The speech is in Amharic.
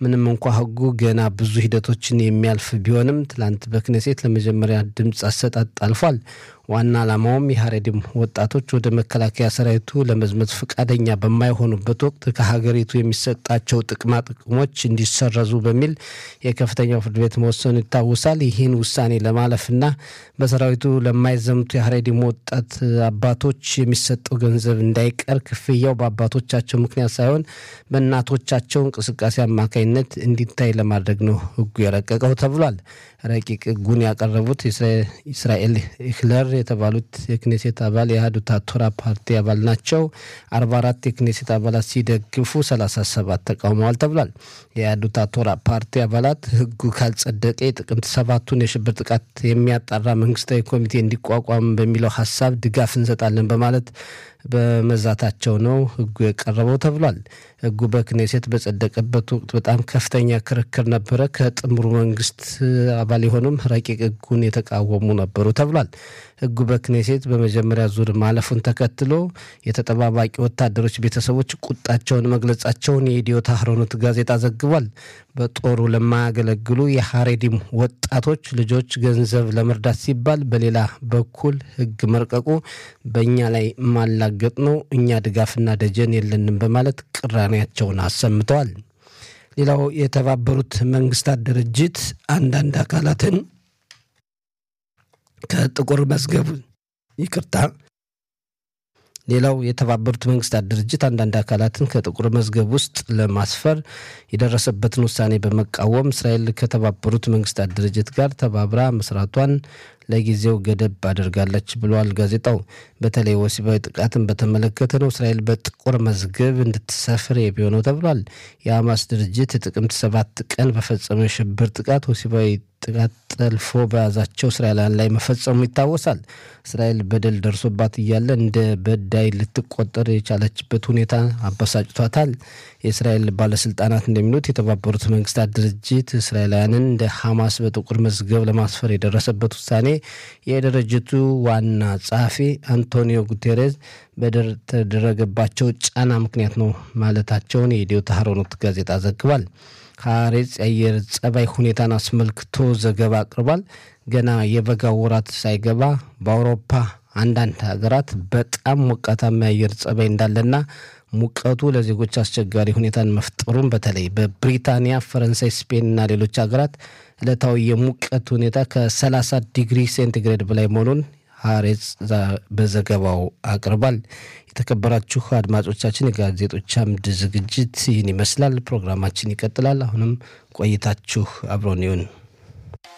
ምንም እንኳ ህጉ ገና ብዙ ሂደቶችን የሚያልፍ ቢሆንም ትላንት በክኔሴት ለመጀመሪያ ድምፅ አሰጣጥ አልፏል። ዋና ዓላማውም የሀሬዲም ወጣቶች ወደ መከላከያ ሰራዊቱ ለመዝመት ፈቃደኛ በማይሆኑበት ወቅት ከሀገሪቱ የሚሰጣቸው ጥቅማ ጥቅሞች እንዲሰረዙ በሚል የከፍተኛው ፍርድ ቤት መወሰኑ ይታወሳል። ይህን ውሳኔ ለማለፍና በሰራዊቱ ለማይዘምቱ የሀሬዲም ወጣት አባቶች የሚሰጠው ገንዘብ እንዳይቀር ክፍያው በአባቶቻቸው ምክንያት ሳይሆን በእናቶቻቸው እንቅስቃሴ አማካኝነት እንዲታይ ለማድረግ ነው ህጉ የረቀቀው ተብሏል። ረቂቅ ህጉን ያቀረቡት እስራኤል ኢክለር የተባሉት የክኔሴት አባል የአህዱት ቶራ ፓርቲ አባል ናቸው። አርባ አራት የክኔሴት አባላት ሲደግፉ ሰላሳ ሰባት ተቃውመዋል ተብሏል። የአህዱት ቶራ ፓርቲ አባላት ህጉ ካልጸደቀ የጥቅምት ሰባቱን የሽብር ጥቃት የሚያጣራ መንግስታዊ ኮሚቴ እንዲቋቋም በሚለው ሀሳብ ድጋፍ እንሰጣለን በማለት በመዛታቸው ነው ህጉ የቀረበው ተብሏል። ህጉ በክኔሴት በጸደቀበት ወቅት በጣም ከፍተኛ ክርክር ነበረ። ከጥምሩ መንግስት አባል የሆኑም ረቂቅ ህጉን የተቃወሙ ነበሩ ተብሏል። ህጉ በክኔሴት በመጀመሪያ ዙር ማለፉን ተከትሎ የተጠባባቂ ወታደሮች ቤተሰቦች ቁጣቸውን መግለጻቸውን የኢትዮ ታህሮኖት ጋዜጣ ዘግቧል። በጦሩ ለማያገለግሉ የሀሬዲም ወጣቶች ልጆች ገንዘብ ለመርዳት ሲባል በሌላ በኩል ህግ መርቀቁ በእኛ ላይ ማላገጥ ነው፣ እኛ ድጋፍና ደጀን የለንም በማለት ቅራኔያቸውን አሰምተዋል። ሌላው የተባበሩት መንግስታት ድርጅት አንዳንድ አካላትን ከጥቁር መዝገብ ይቅርታ ሌላው የተባበሩት መንግስታት ድርጅት አንዳንድ አካላትን ከጥቁር መዝገብ ውስጥ ለማስፈር የደረሰበትን ውሳኔ በመቃወም እስራኤል ከተባበሩት መንግስታት ድርጅት ጋር ተባብራ መስራቷን ለጊዜው ገደብ አድርጋለች ብለዋል ጋዜጣው። በተለይ ወሲባዊ ጥቃትን በተመለከተ ነው እስራኤል በጥቁር መዝገብ እንድትሰፍር የሚሆነው ተብሏል። የሐማስ ድርጅት ጥቅምት ሰባት ቀን በፈጸመው የሽብር ጥቃት ወሲባዊ ጥቃት ጠልፎ በያዛቸው እስራኤላውያን ላይ መፈጸሙ ይታወሳል። እስራኤል በደል ደርሶባት እያለ እንደ በዳይ ልትቆጠር የቻለችበት ሁኔታ አበሳጭቷታል። የእስራኤል ባለስልጣናት እንደሚሉት የተባበሩት መንግስታት ድርጅት እስራኤላውያንን እንደ ሐማስ በጥቁር መዝገብ ለማስፈር የደረሰበት ውሳኔ የድርጅቱ ዋና ጸሐፊ አንቶኒዮ ጉቴሬዝ በተደረገባቸው ጫና ምክንያት ነው ማለታቸውን የኢትዮ ታህሮኖት ጋዜጣ ዘግቧል። ሐሬጽ የአየር ጸባይ ሁኔታን አስመልክቶ ዘገባ አቅርቧል። ገና የበጋ ወራት ሳይገባ በአውሮፓ አንዳንድ ሀገራት በጣም ሞቃታማ የአየር ጸባይ እንዳለና ሙቀቱ ለዜጎች አስቸጋሪ ሁኔታን መፍጠሩን በተለይ በብሪታንያ፣ ፈረንሳይ፣ ስፔን እና ሌሎች ሀገራት ዕለታዊ የሙቀት ሁኔታ ከ30 ዲግሪ ሴንቲግሬድ በላይ መሆኑን ሐሬጽ በዘገባው አቅርቧል። የተከበራችሁ አድማጮቻችን የጋዜጦች አምድ ዝግጅት ይህን ይመስላል። ፕሮግራማችን ይቀጥላል። አሁንም ቆይታችሁ አብሮን ይሁን።